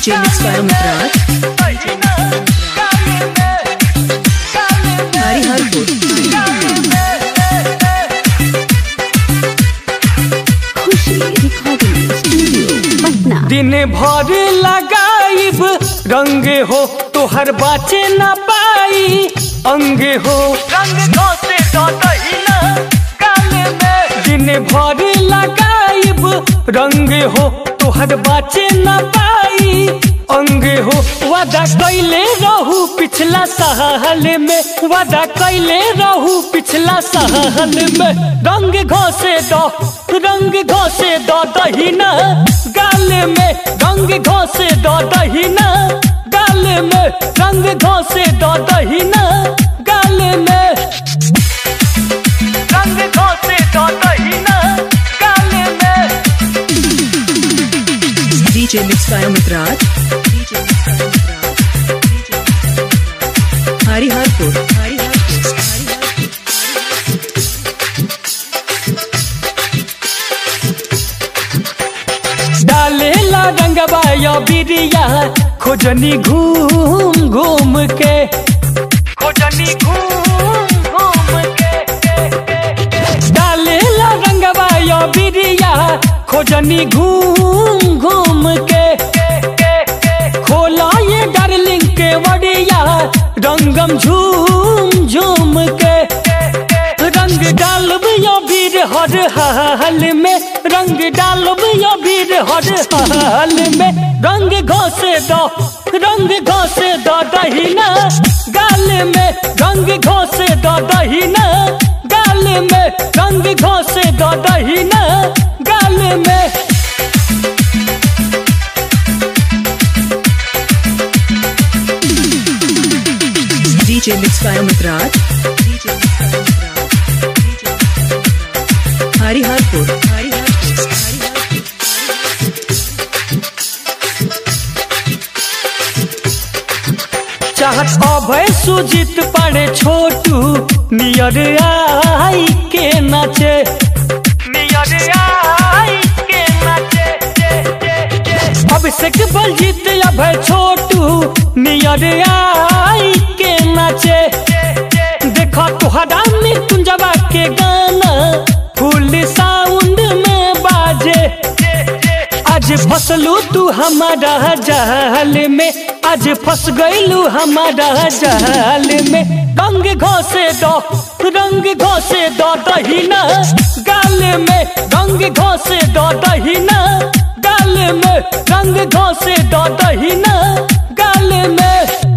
DJ Mix by Amit Raj. Hariharpur. Khushi recording studio Patna दिन भर लगाइब रंग हो तोहर बाचे न पाई अंग हो रंग घोसे दहिना गाले में दिन भर लगाइब रंग हो तोहर बाचे न पाई अंग हो वादा कैले रहू पिछला साल में वादा कैले रहू पिछला साल में रंग घोसे दो रंग घोसे दो दहिना गाल में रंग घोसे दो दहिना गाल में रंग घोसे दो दहिना गाल में रंग घोसे दो दहिना गाल में DJ Mix by Amit Raj. DJ Mix by Amit Raj. DJ Mix by Amit Raj. Hariharpur. Hariharpur. Hariharpur. डालेला रंगवा या बिरिया खोजनी घूम घूम के खोजनी घूम घूम के डालेला रंगवा या बिरिया खोजनी घूम घूम के खोला ये डार्लिंग के वड़िया रंगम झूम झूम के रंग डालब या वीर हर हाल में रंग डालब या वीर हर हाल में रंग घोसे दो रंग घोसे दो दहिना गाल में रंग घोसे दो दहिना गाल में रंग घोसे दो दहिना गाल में DJ Mix by Amit Raj. DJ Mix by Amit Raj. DJ Mix by Amit Raj. Hariharpur. Hariharpur. Hariharpur. चाहत अभय सुजित पड़े छोटू नियर आई के नाचे नियर आई के नाचे अभिषेक बलजीत अभय छोटू नियर आई के नाचे देखो तुहरा मृत्युंजवा के गाना फुल साउंड में बाजे आज फसलू तू हमारा जाल में आज फंस गईलू हमारा जाल में रंग घोसे दो रंग घोसे दो दहिना गाल में रंग घोसे दो दहिना गाल में रंग घोसे दो दहिना गाल में